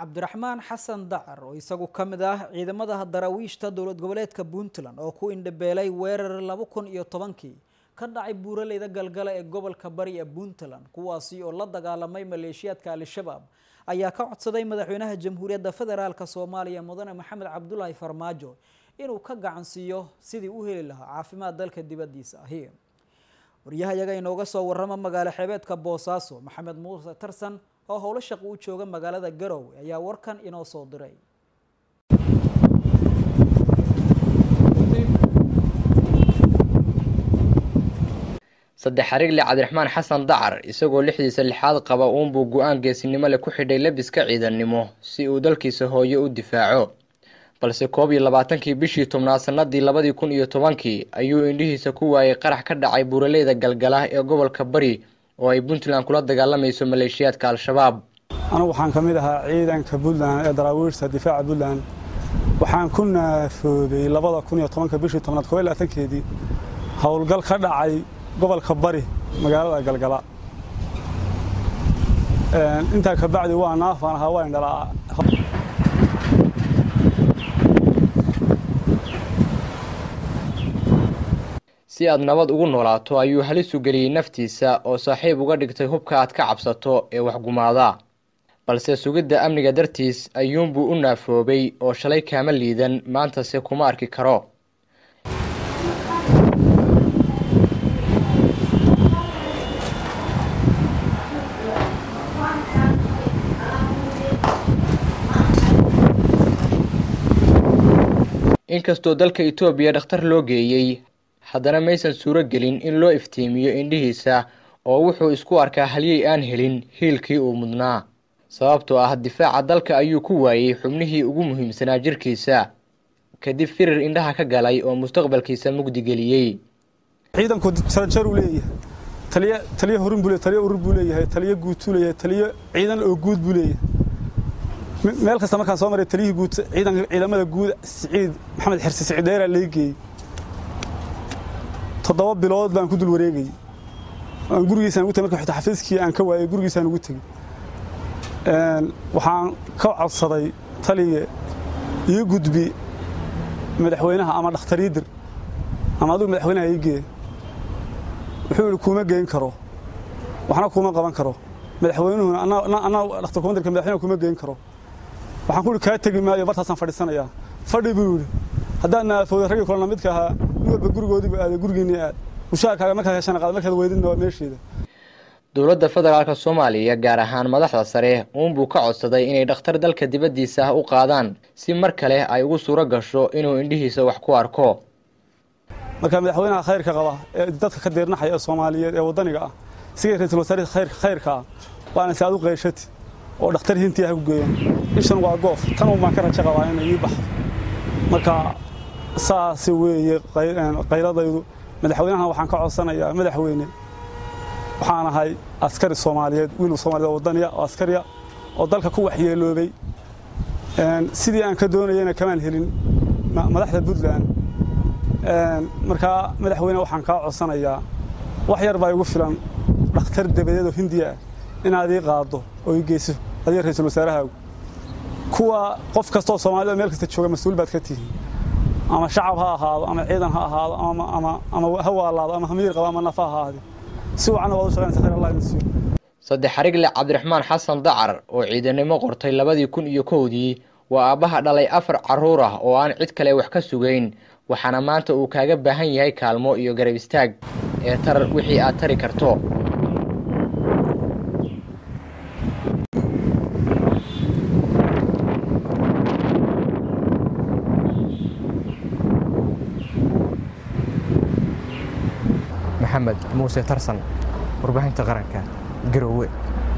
cabdiraxmaan xasan dacar oo isagu ka mid ah ciidamada daraawiishta dowlad goboleedka puntland oo ku indhabeelay weerar laba kun iyo tobankii ka dhacay buuraleyda galgala ee gobolka bari ee puntland kuwaasi oo la dagaalamay maleeshiyaadka al-shabaab ayaa ka codsaday madaxweynaha jamhuuriyadda federaalk soomaaliya mudane maxamed cabdulaahi farmaajo inuu ka gacansiiyo sidii u heli lahaa caafimaad dalka dibadiisa ahi waryahayaga inooga soo warama magaalo xeebeedka boosaaso maxamed muuse tarsan oo howlo shaqo u jooga magaalada garowe ayaa warkan inoo soo diray saddex xarigle cabdiraxmaan xasan dacar isagoo lixdiisa lixaad qaba uunbuu go-aan geesinimo leh ku xidhay labiska ciidannimo si uu dalkiisa hooyo u difaaco balse koob iyo labaatankii bishii tobnaad sanadii labadii kun iyo tobankii ayuu indhihiisa ku waayay qarax ka dhacay buuraleyda galgala ee gobolka bari oo ay puntland kula dagaalamayso maleeshiyaadka al-shabaab anugu waxaan ka mid ahaa ciidanka puntland ee daraawiirta difaaca puntland waxaan ku naafoobay labada kun iyo tobanka bishii tobnaad koob iyo labaatankeedii howlgal ka dhacay gobolka bari magaalada galgala intaa kabacdi waa naafaan ahaa waa indhalaa si aad nabad ugu noolaato ayuu halisu geliyey naftiisa oo saaxiib uga dhigtay hubka aad ka cabsato ee waxgumaada balse sugidda amniga dartiis ayuunbuu u naafoobay oo shalay kaama liidan maantase kuma arki karo inkastoo dalka etoobiya dhakhtar loo geeyey haddana maysan suuro gelin in loo iftiimiyo indhihiisa oo wuxuu isku arkaa halyey aan helin hiilkii uu mudnaa sababtoo ah difaaca dalka ayuu ku waayey xubnihii ugu muhiimsanaa jirkiisa kadib firir indhaha ka galay oo mustaqbalkiisa mugdi geliyey ciidanku sarajaruu leeyahay taliy taliyo horin buu taliyo urur buu leeyahay taliyo guutuu leeyahay taliyo ciidan oo guud buu leeyahay meel kasta markaan soo maray taliyihii guud ciidanka ciidamada guud siciid maxamed xirsi siciid dheeraa laga geeyey toddoba bilood baan ku dul wareegayey aan gurigiisaan ugu tegey marka xitaa xafiiskii aan ka waayey gurigiisaan ugu tegey waxaan ka codsaday taliye ii gudbi madaxweynaha ama dhakhtariidir ama adigu madaxweynaha ii gee wuxuu yidhi kuuma geyn karo waxna kuuma qaban karo madaxweynuhuna anaa dhakhtar kumandirka madaxweynaha kuuma geyn karo waxaan ku yidhi kaa tegi maayo bartaasaan fadhiisanayaa fadhi buu yidhi haddaan naafooda raggii kulana midka ahaa nin walba gurigoodiibu aaday gurigiinii aad mushaarkaaga markaad heshana qaad markaad weydidna waa meesheeda dowladda federaalk soomaaliya gaar ahaan madaxda sare uunbuu ka codsaday inay dhakhtar dalka dibaddiisa ah u qaadaan si mar kale ay ugu suuro gasho inuu indhihiisa wax ku arko marka madaxweynaha khayrka qaba ee dadka ka deernaxaya ee soomaaliyeed ee waddaniga ah sigay ra-iisul wasaare khayrka ah waana si aad u qayshati oo dhakhtar hintii ha ku geeyaan ishan waa goof tan un baan ka rajo qabaa inay ii baxdo marka saas weeye qayladaydu madaxweynahan waxaan ka codsanayaa madaxweyne waxaan ahay askari soomaaliyeed wiil soomaaliyed waddaniya oo askariya oo dalka ku waxyeeloobay sidii aan ka doonayana kamaan helin madaxda puntland markaa madaxweyne waxaan kaa codsanayaa wax yar baa igu filan dhakhtar dabadeed oo hindiya ah inaad ii qaaddo oo ii geyso adiga ra-iisul wasaarahaagu kuwa qof kastaoo soomaalida meel kasta jooga mas-uul baad ka tihiin ama shacab ha ahaado ama ciidan ha ahaado ama ha waalaado ama hamiir qabo ama nafa ha ahaade si wacanna waad u shaqaynaysa khayr allah idin siiyo saddex xarigle cabdiraxmaan xasan dacar oo ciidanimo qortay labadii kun iyo kowdii waa aabbaha dhalay afar carruur ah oo aan cid kale wax ka sugayn waxaana maanta uu kaaga baahan yahay kaalmo iyo garab istaag ee tar wixii aad tari karto maxamed muuse tarsan warbaahinta qaranka garowe